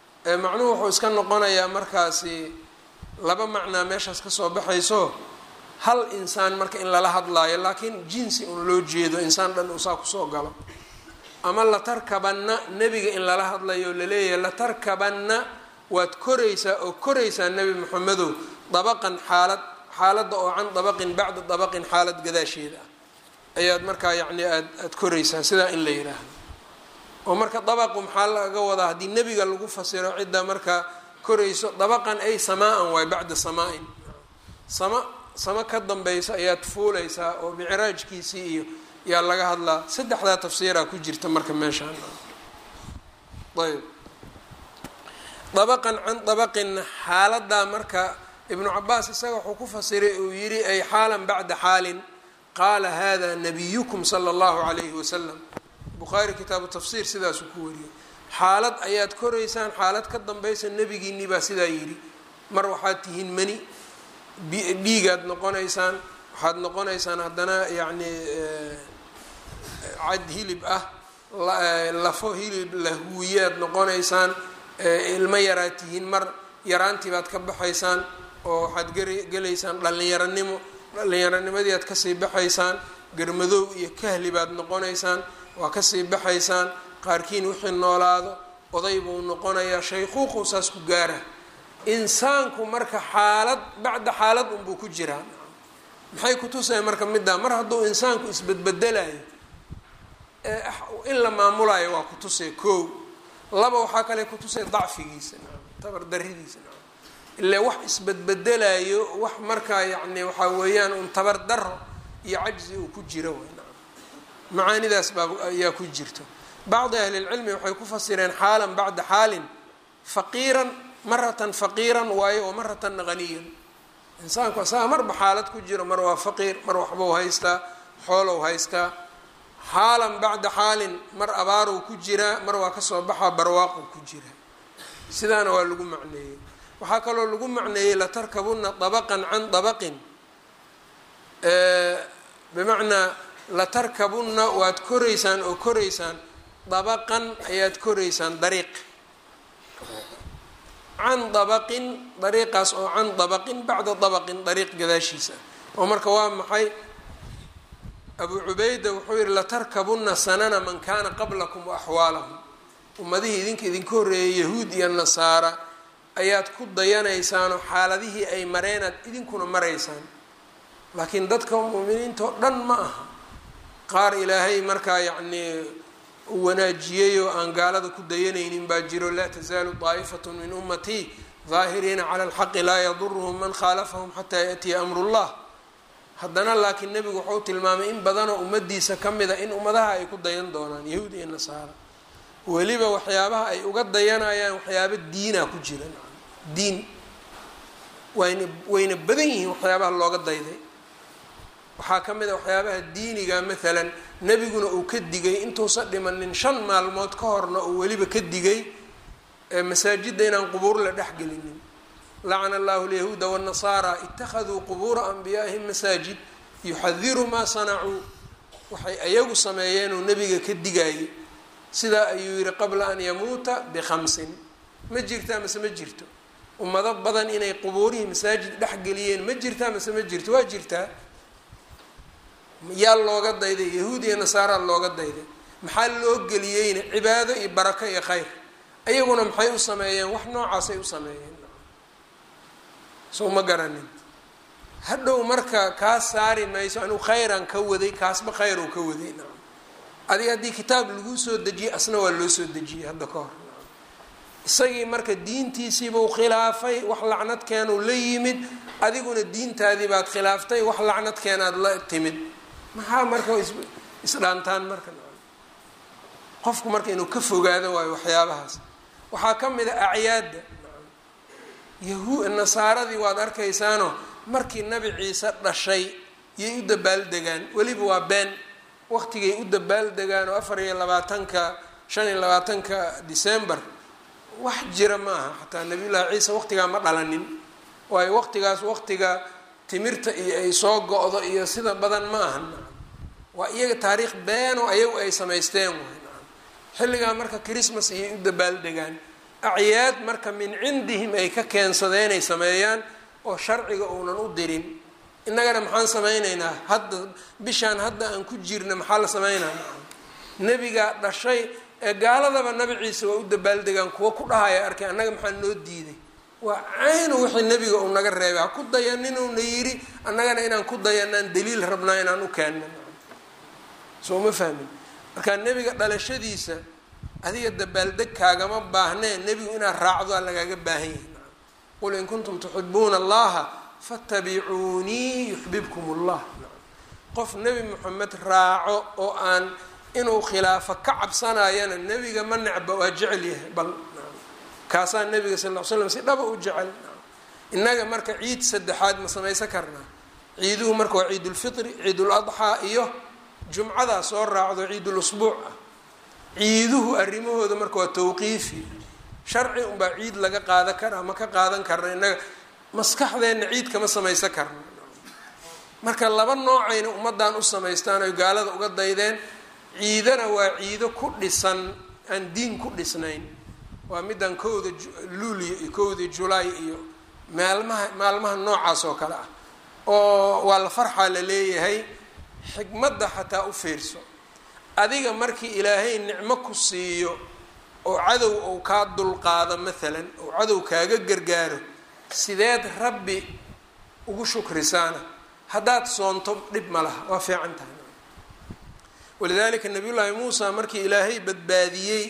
macnuhu wuxuu iska noqonayaa markaasi laba macnaa meeshaas kasoo baxayso hal insaan marka in lala hadlaayo laakiin jinsi un loo jeedo insaan dhan uu saa kusoo galo ama latarkabanna nebiga in lala hadlayo laleeyahay latarkabanna waad koraysaa oo koraysaa nebi moxamedow dabaqan xaalad xaaladda oo can dabaqin bacda dabaqin xaalad gadaasheeda ah ayaad markaa yacni aad aada koraysaa sidaa in la yidhaahdo oo marka dabaqu maxaa laga wadaa haddii nebiga lagu fasiro cidda markaa korayso dabaqan ay samaa-an waay bacda samaa-in sama samo ka dambaysa ayaad fuulaysaa oo micraajkiisii iyo yaa laga hadlaa saddexdaa tafsiiraa ku jirta marka meeshaan ayb dabaqan can dabaqin xaaladaa marka ibnu cabaas isaga wuxuu ku fasiray uu yidhi ay xaalan bacda xaalin qaala hada nabiyukum sala allahu calayhi wasalam bukhaari kitaabu tafsiir sidaasuu ku wariyey xaalad ayaad koraysaan xaalad ka dambaysa nebigiinii baa sidaa yidhi mar waxaad tihiin mani dhiigaad noqonaysaan waxaad noqonaysaan haddana yacni cad hilib ah lafo hilib lahuwiyaad noqonaysaan ilmo yaraad tihiin mar yaraantii baad ka baxaysaan oo waxaad gelaysaan dhallinyaranimo dhallinyaranimadi aad kasii baxaysaan garmadoow iyo kahli baad noqonaysaan waa kasii baxaysaan qaarkiin wixii noolaado oday buu noqonayaa shayquuqu saas ku gaara insaanku marka xaalad bacda xaalad unbuu ku jiraa maxay kutusaya marka middaa mar hadduu insaanku isbedbedelayo in la maamulayo waa kutusay koow laba waxaa kale kutusay dacfigiisa tabardaridiisa ilaa wax isbedbedelayo wax markaa yacni waxaa weeyaan un tabardaro iyo cajzi uu ku jiro macaanidaas baa ayaa ku jirto bacdi ahlilcilmi waxay ku fasireen xaalan bacda xaalin faqiiran maratan faqiiran waayo oo maratan haniyan insaanku asaga marba xaalad ku jiro mar waa faqiir mar waxbuu haystaa xoolow haystaa xaalan bacda xaalin mar abaarow ku jiraa mar waa kasoo baxaa barwaaqow ku jiraa sidaana waa lagu macneeyey waxaa kaloo lagu macneeyey latarkabuna dabaqan can dabaqin bimacnaa latarkabunna waad koraysaan oo koraysaan dabaqan ayaad koraysaan dariiq can dabaqin dariiqaas oo can dabaqin bacda dabaqin dariiq gadaashiisa oo marka waa maxay abu cubayda wuxuu yihi latarkabunna sanana man kana qablakum wa axwaalahum ummadihii idinka idinka horreeyay yahuud iyo nasaara ayaad ku dayanaysaanoo xaaladihii ay mareenaad idinkuna maraysaan laakiin dadka mu'miniinta oo dhan ma aha qaar ilaahay markaa yacnii u wanaajiyey oo aan gaalada ku dayanaynin baa jiro laa tasaalu daa'ifatun min ummatii daahiriina cala alxaqi laa yaduruhum man khaalafahum xataa yaatiya amrullah haddana laakiin nebigu wuxuu tilmaamay in badanoo ummadiisa ka mid a in ummadaha ay ku dayan doonaan yahuud iyo nasaara weliba waxyaabaha ay uga dayanayaan waxyaaba diina ku jira diin wayna wayna badan yihiin waxyaabaha looga dayday waxaa ka mid a waxyaabaha diiniga maalan nebiguna uu ka digay intuusan dhimanin shan maalmood ka horna uu weliba ka digay masaajidda inaan qubuur la dhexgelinin lacana allahu alyahuuda wاnnasaara ittakhaduu qubuura anbiyaa'ihim masaajid yuxadiru maa sanacuu waxay ayagu sameeyeenuu nebiga ka digayay sidaa ayuu yihi qabla an yamuuta bikhamsin ma jirtaa mase ma jirto ummado badan inay qubuurihii masaajid dhexgeliyeen ma jirtaa mase ma jirto waa jirtaa yaa looga dayday yahuud iyo nasaara looga dayday maxaa loo geliyeyna cibaado iyo barako iyo khayr ayaguna maxay u sameeyeen wax noocaasay u sameeyeen soo ma garanin hadhow marka kaas saari mayso anigu khayran ka waday kaasba khayr uu ka waday nacam adiga haddii kitaab lagu soo dejiyey asna waa loo soo dejiyey hadda ka hor isagii marka diintiisiibuu khilaafay wax lacnadkeenuu la yimid adiguna diintaadii baad khilaaftay wax lacnadkeenaad la timid maxaa marka isdhaantaan marka qofku marka inuu ka fogaado waayo waxyaabahaas waxaa ka mid a acyaadda yahu nasaaradii waad arkaysaano markii nabi ciise dhashay yay u dabaaldegaan weliba waa been waqtigay u dabaaldegaan oo afar iyo labaatanka shan iyo labaatanka december wax jira ma aha xataa nabiyullaahi ciise waqtigaa ma dhalanin waayo waqtigaas waqtiga timirta iyo ay soo go-do iyo sida badan ma ahan waa iyaga taariikh been oo ayagu ay samaysteen way xilligaa marka christmas ayay u dabaaldegaan acyaad marka min cindihim ay ka keensadeenay sameeyaan oo sharciga uunan u dirin innagana maxaan samaynaynaa hadda bishaan hadda aan ku jirna maxaa la samaynaa nebigaa dhashay ee gaaladaba nabi ciise waa u dabaaldegaan kuwa ku dhahaya arkay annaga maxaa noo diiday waa caynu wixii nebiga uu naga reebay ha ku dayaninuna yidhi annagana inaan ku dayanaan daliil rabnaa inaan u keenna soo ma fahmin marka nebiga dhalashadiisa adiga dabaaldeg kaagama baahnee nebigu inaad raacdoa lagaaga baahan yahay qul in kuntum tuxibuuna allaha fattabicuunii yuxbibkum allah qof nebi moxamed raaco oo aan inuu khilaafo ka cabsanayana nebiga ma necba waa jecel yahay bal kaasaa nebiga sal ll ly slam si dhaba u jecel innaga marka ciid saddexaad ma samaysan karnaa ciiduhu marka waa ciidulfitri ciidul adxaa iyo jumcadaa soo raacdo ciidul usbuuc ah ciiduhu arrimahooda marka waa tawqiifi sharci unbaa ciid laga qaadan karaa ma ka qaadan karna innaga maskaxdeenna ciid kama samaysan karno marka laba noocayna ummaddan u samaystaan oy gaalada uga daydeen ciidana waa ciido ku dhisan aan diin ku dhisnayn waa middan kowda luuliya iyo kowda julaay iyo maalmaha maalmaha noocaas oo kale ah oo waa la farxaa la leeyahay xikmadda xataa u fiirso adiga markii ilaahay nicmo ku siiyo oo cadow ou kaa dulqaado maalan oo cadow kaaga gargaaro sideed rabbi ugu shukrisaana haddaad soonto dhib ma laha waa fiican tahay walidaalika nabiyullaahi muusa markii ilaahay badbaadiyey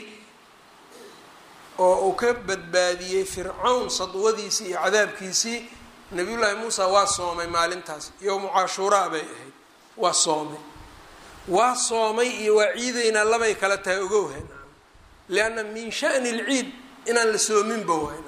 oo uu ka badbaadiyey fircawn sadwadiisii iyo cadaabkiisii nabiyullaahi muusa waa soomay maalintaas yowmu cashuuraa bay ahayd waa soomay waa soomay iyo waa ciidaynaa labay kala tahay ogowha lianna min shani lciid inaan la soominba waay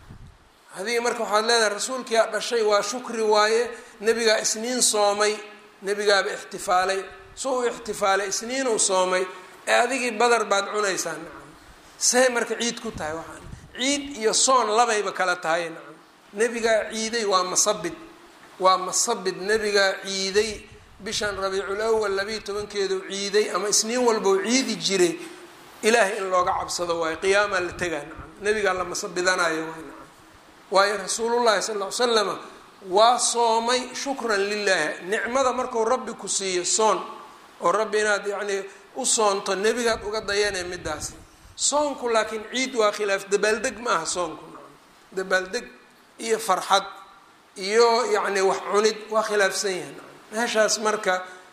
adiga marka waxaad leedahay rasuulkiyaa dhashay waa shukri waaye nebigaa isniin soomay nebigaaba ixtifaalay so u ixtifaalay isniinuu soomay ee adigii badar baad cunaysaa nacam say marka ciid ku tahay waxaan ciid iyo soon labayba kala tahay nacam nebigaa ciiday waa masabid waa masabid nebigaa ciiday bishan rabiicul awal labayo tobankeedu ciiday ama isniin walbau ciidi jiray ilaahay in looga cabsado waayo qiyaamaa la tegaa nacam nebigaa la masabidanayo waay nacam waayo rasuulullahi sal ll ly slama waa soomay shukran lilaahi nicmada marku rabbi ku siiyo soon oo rabbi inaad yacnii u soonto nebigaad uga dayanee midaasi soonku laakiin ciid waa khilaaf dabaaldeg ma aha soonku nacam dabaaldeg iyo farxad iyo yacni wax cunid waa khilaafsan yahay nacam meeshaas marka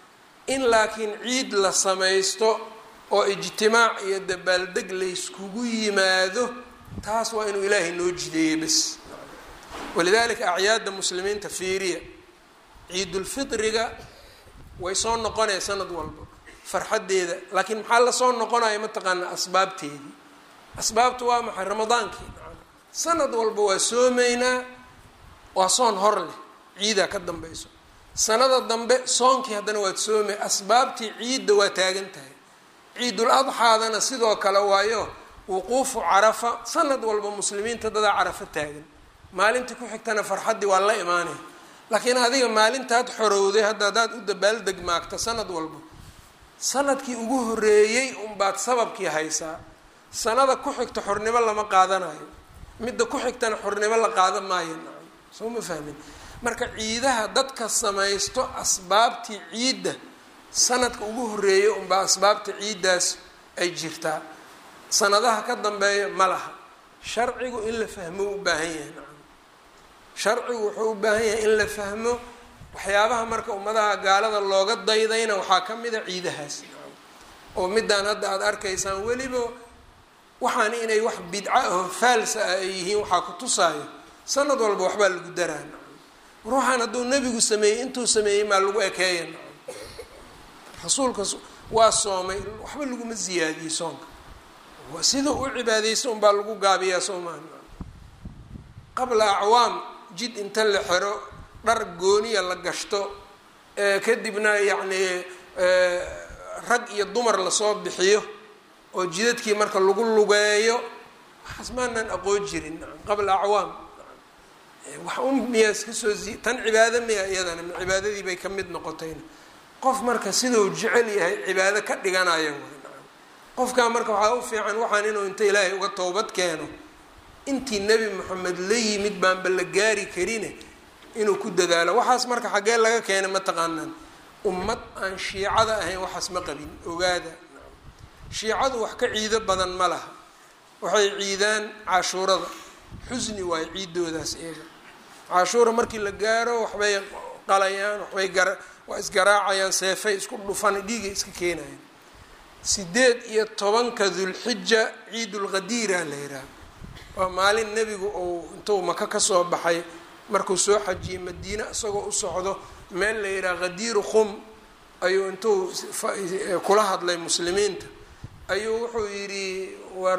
in laakiin ciid la samaysto oo ijtimaac iyo dabaaldeg layskugu yimaado taas waa inuu ilaahay noo jideeyey bes walidaalika acyaadda muslimiinta fiiriya ciidulfitriga way soo noqonaya sanad walba farxaddeeda laakiin maxaa lasoo noqonaya mataqaanaa asbaabteedii asbaabtu waa maxay ramadaankii sanad walba waa soomaynaa waa soon hor leh ciidaa ka dambayso sanada dambe soonkii haddana waad soomay asbaabtii ciidda waa taagan tahay ciidul adxaadana sidoo kale waayo wuquufu carafa sanad walba muslimiinta dadaa carafa taagan maalintii ku xigtana farxaddii waa la imaanaya laakiin adiga maalintaad xorowday hadda hadaad u dabaaldeg maagta sanad walba sanadkii ugu horeeyey unbaad sababkii haysaa sanada ku xigta xornimo lama qaadanayo midda ku xigtana xornimo la qaadan maayo nacam soo ma fahmin marka ciidaha dadka samaysto asbaabtii ciidda sanadka ugu horeeyay unbaa asbaabta ciiddaas ay jirtaa sanadaha ka dambeeya ma laha sharcigu in la fahmo u baahan yahay nacam sharcigu wuxuu u baahan yahay in la fahmo waxyaabaha marka ummadaha gaalada looga daydayna waxaa ka mid a ciidahaas nacam oo midaan hadda aada arkaysaan weliba waxaan inay wax bidca aho faalsa ah ay yihiin waxaa ku tusaayo sanad walba waxbaa lagu daraa nacam ruuxaan hadduu nebigu sameeyey intuu sameeyey maa lagu ekeeya nacam rasuulka waa soomay waxba laguma ziyaadiyey soonka sida u cibaadeysa unbaa lagu gaabiyaa soo maha qabla acwaam jid inta la xero dhar gooniya la gashto kadibna yacnii rag iyo dumar lasoo bixiyo oo jidadkii marka lagu lugeeyo waxaas maanaan aqoon jirin qabla acwaam wax un miyaa iska soo zi tan cibaado miya iyadana cibaadadii bay ka mid noqotayna qof marka siduu jecel yahay cibaado ka dhiganayo qofkaa marka waxaa u fiican waxaan inuu inta ilaahay uga toobad keeno intii nebi moxamed la yimid baanba la gaari karine inuu ku dadaalo waxaas marka xaggee laga keenay ma taqaanaan ummad aan shiicada ahayn waxaas ma qabin ogaada shiicadu wax ka ciido badan ma laha waxay ciidaan cashuurada xusni waayo ciidoodaas iyaga cashuura markii la gaaro waxbay qalayaan waxbay gara waa isgaraacayaan seefay isku dhufan dhiigay iska keenayaan sideed iyo tobanka dulxija ciidulqadiira la yidhaaha waa maalin nebigu uu intuu maka kasoo baxay markuu soo xajiyey madiine isagoo u socdo meel la yidhaha qadiiru khum ayuu intuu kula hadlay muslimiinta ayuu wuxuu yidhi war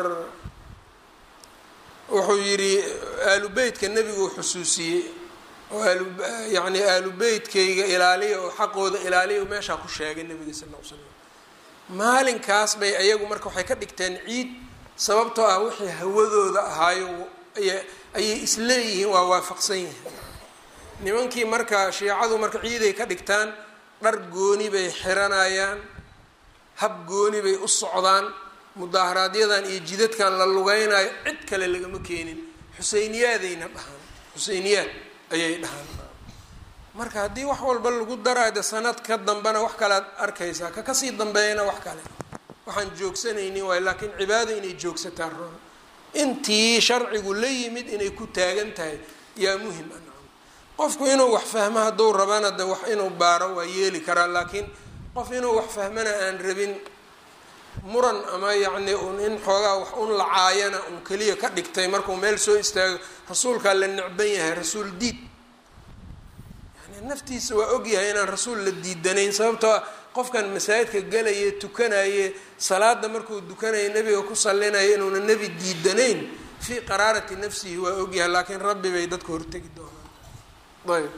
wuxuu yidhi aalu beytka nebiguu xusuusiyey oo aalu yacni aalu beytkayga ilaaliya oo xaqooda ilaaliya u meeshaa ku sheegay nebiga sal ll ly slam maalinkaas bay ayagu marka waxay ka dhigteen ciid sababtoo ah wixii hawadooda ahaayo aya ayay isleeyihiin waa waafaqsan yihiin nimankii marka shiicadu marka ciiday ka dhigtaan dhar gooni bay xiranayaan hab gooni bay u socdaan mudaaharaaadyadan iyo jidadkan la lugeynayo cid kale lagama keenin xuseyniyaadayna dhahaan xuseyniyaad ayay dhahaan marka haddii wax walba lagu daraade sanad ka dambena wax kalead arkaysaa ka kasii dambeeyana wax kale waxaan joogsanaynin waay laakiin cibaado inay joogsataa roon intii sharcigu la yimid inay ku taagan tahay yaa muhim a qofku inuu wax fahmo hadduu rabana de wax inuu baaro waa yeeli karaa laakiin qof inuu wax fahmana aan rabin muran ama yacni un in xoogaa wax un lacaayana un keliya ka dhigtay markuu meel soo istaago rasuulkaa la necban yahay rasuul diid yani naftiisa waa ogyahay inaan rasuul la diidanayn sababtoo ah qofkan masaajidka galaye tukanaye salaada markuu dukanaya nebiga ku sallinaya inuuna nebi diidanayn fii qaraarati nafsihi waa ogyahay laakiin rabbi bay dadka hortegi doonaan ayb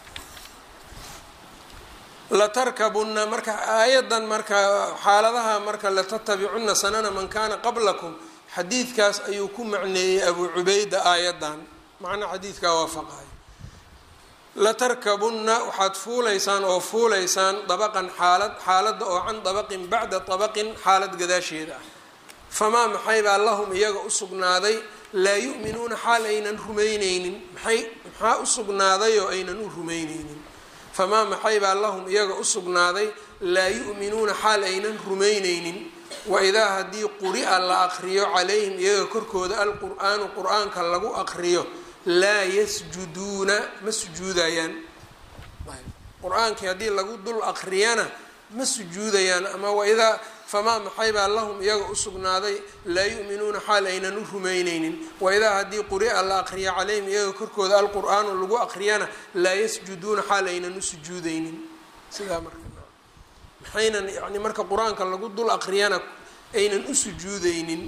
latarkabunna marka aayadan marka xaaladaha marka latatabicunna sanana man kana qablakum xadiidkaas ayuu ku macneeyey abuu cubayda aayadan macna xadiidkaa waafaqayo latarkabunna waxaad fuulaysaan oo fuulaysaan dabaqan xaalad xaaladda oo can dabaqin bacda dabaqin xaalad gadaasheeda ah famaa maxay baa lahum iyaga u sugnaaday laa yu'minuuna xaal aynan rumayneynin maxay maxaa u sugnaaday oo aynan u rumayneynin famaa maxay baa lahum iyaga u sugnaaday laa yu'minuuna xaal aynan rumayneynin waidaa haddii quri-a la aqriyo calayhim iyaga korkooda alqur'aanu qur-aanka lagu aqriyo laa yasjuduuna ma sujuudayaan qur-aankii haddii lagu dul aqriyana ma sujuudayaan ama waidaa famaa maxay baa lahum iyaga u sugnaaday laa yu'minuuna xaal aynan u rumayneynin waidaa haddii quri-a la aqriyo calayhim iyaga korkooda alqur'aanu lagu aqriyana laa yasjuduuna xaal aynan u sujuudeynin sidaa marka maxaynan yani marka qur-aanka lagu dul aqriyana aynan u sujuudeynin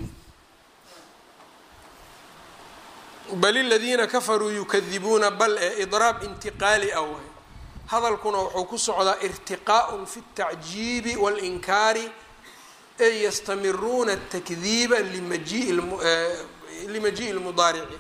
bal iladiina kafaruu yukadibuuna bal ee idraab intiqaali ah waay hadalkuna wuxuu ku socdaa irtiqaaء fi الtacjiibi wاlinkaari ay yastamiruuna الtakdiiba limajiءi اlmudaarici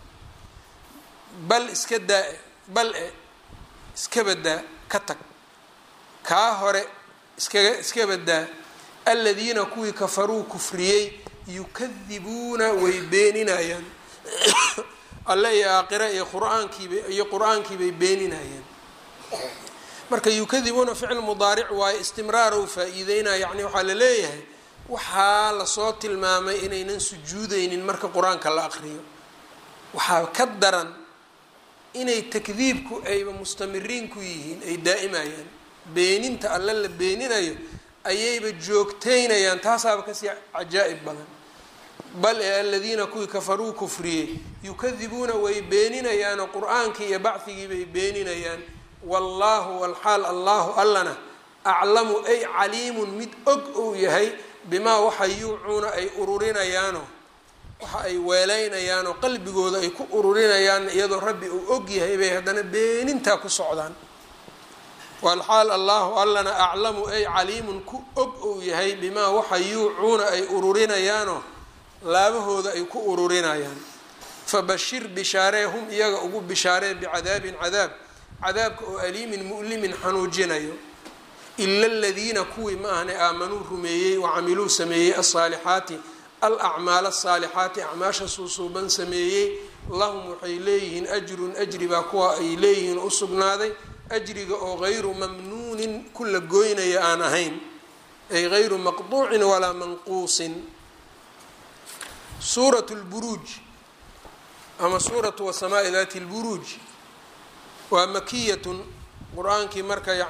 bal iska daa bal e iska badaa ka tag kaa hore iskaga iska badaa aladiina kuwii kafaruu kufriyey yukadibuuna way beeninayaan alle iyo aakhira iyo qur-aankiiba iyo qur-aankiibay beeninayaan marka yukadibuuna ficil mudaaric waayo istimraarow faa-iideynaya yacni waxaa la leeyahay waxaa lasoo tilmaamay inaynan sujuudeynin marka qur-aanka la aqriyo waxaa ka daran inay takdiibku ayba mustamiriin ku yihiin ay daa'imayaan beeninta alle la beeninayo ayayba joogteynayaan taasaaba kasii cajaa'ib badan bal ee aladiina kuwii kafaruu kufriyey yukadibuuna way beeninayaanoo qur-aankii iyo bacdigii bay beeninayaan wallaahu walxaal allahu allana aclamu ay caliimun mid og ou yahay bimaa waxa yuucuuna ay ururinayaano waxa ay weeleynayaanoo qalbigooda ay ku ururinayaan iyadoo rabbi uu og yahay bay haddana beenintaa ku socdaan walxaal allahu allana aclamu ay caliimun ku og ou yahay bimaa waxa yuucuuna ay ururinayaano laabahooda ay ku ururinayaan fabashir bishaaree hum iyaga ugu bishaaree bicadaabin cadaab cadaabka oo aliimin mu'limin xanuujinayo ila aladiina kuwii ma ahne aamanuu rumeeyey wacamiluu sameeyey alsaalixaati al acmaal asaalixaati acmaasha suusuuban sameeyey lahum waxay leeyihiin ajrun ajri baa kuwa ay leeyihiin u sugnaaday ajriga oo gayru mamnuunin kula goynaya aan ahayn ay gayru maqduucin walaa manquusin suurat lburuuj ama suuratu wasamaai daati lburuuj waa makiyatun qur-aankii marka